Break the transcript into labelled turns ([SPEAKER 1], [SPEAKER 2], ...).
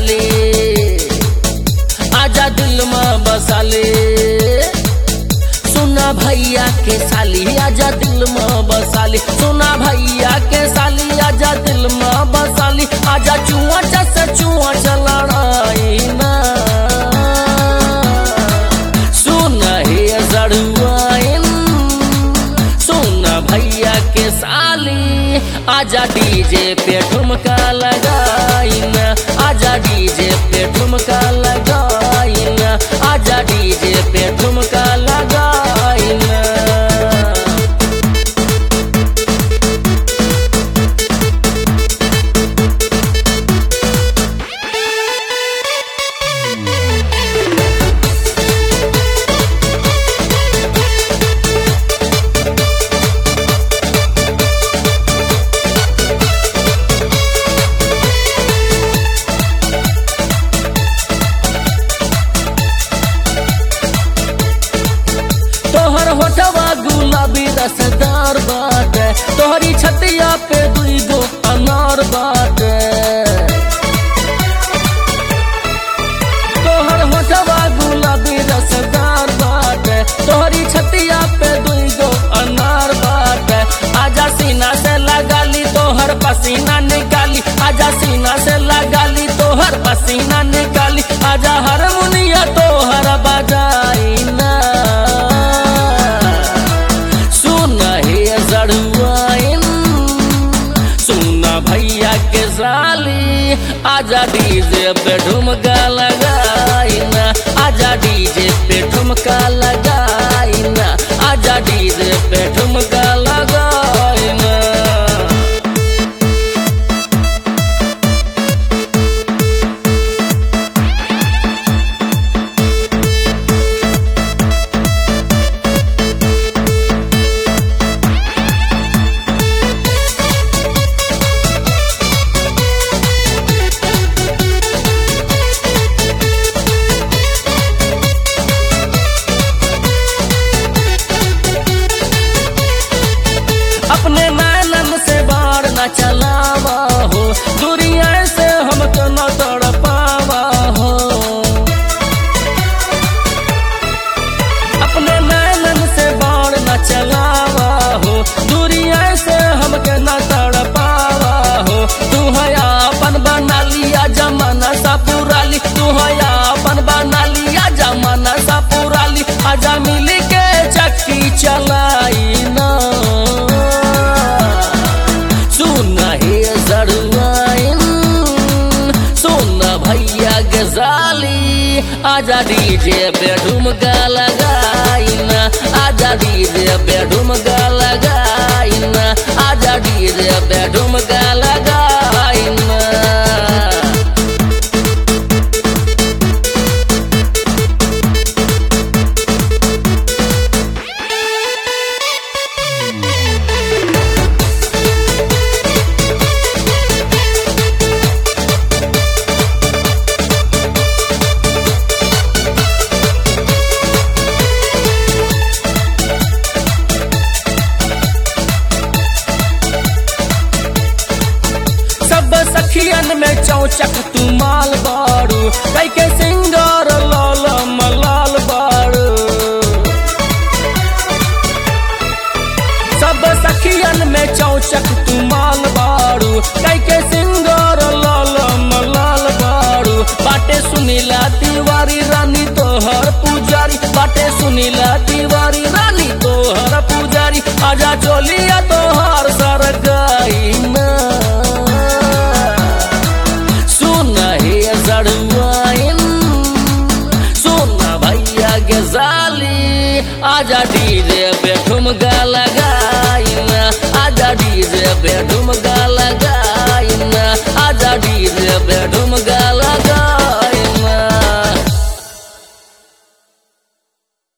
[SPEAKER 1] साली आजा दिल में बसाले सुना भैया के साली आजा दिल में बसाली सुना भैया के साली आजा दिल में बसाली आजा चुआ चस चुआ चलड़ाई ना सुन हे जड़ुआइन सुन भैया के साली आजा डीजे पे ठुमका लगाइन आजा डीजे पे ठुमका लगाइन आजा डीजे पे ठुमका लगाइन तोहर होठवा गुलाबी रसदार बाटे तोहरी छतिया पे दुई गो अनार बाटे तोहर होठवा गुलाबी रसदार बाटे तोहरी छतिया पे दुई गो अनार बाटे आजा सीना से लगाली तोहर पसीना निकाली आजा सीना से लगाली तोहर पसीना निकाली आजा हारमोनिया तोहर बजाई ना सुन हे जड़ुआइन सुन भैया के साली आजा डीजे पे ठुमका लगाइन आजा डीजे पे ठुमका लगाइन आजा डीजे पे ठुमका लगाइन अपने नैनन से बाढ़ न चलावा हो दुनिया से हमको न तड़ पावा हो अपने नैनन से बाढ़ न चलावा हो दुनिया से हमके न तड़ पावा हो तू हया अपन बना लिया जमाना सा पुराली तू हया अपन बना लिया जमाना सा पुराली आजा मिली के चक्की चलाई ना सुन हे जड़ुआइन सुन भैया गजाली आजा डीजे पे ठुमका लगाइन आजा डीजे पे ठुमका लगाइन आजा डीजे पे ठुमका लगाइन सब सखियन में चौचक तू माल बारू कई के सिंगार लाल मलाल बारू सब सखियन में चौचक तू माल बारू कई के सिंगार लाल मलाल बारू बाटे सुनीला तिवारी रानी तोहर पुजारी बाटे सुनीला तिवारी रानी तोहर पुजारी आजा चोलिया तोहर सर गई ना सुन हे जड़ुआइन सुन भैया के जाली आजा डीजे पे ठुमका लगाइन आजा डीजे पे ठुमका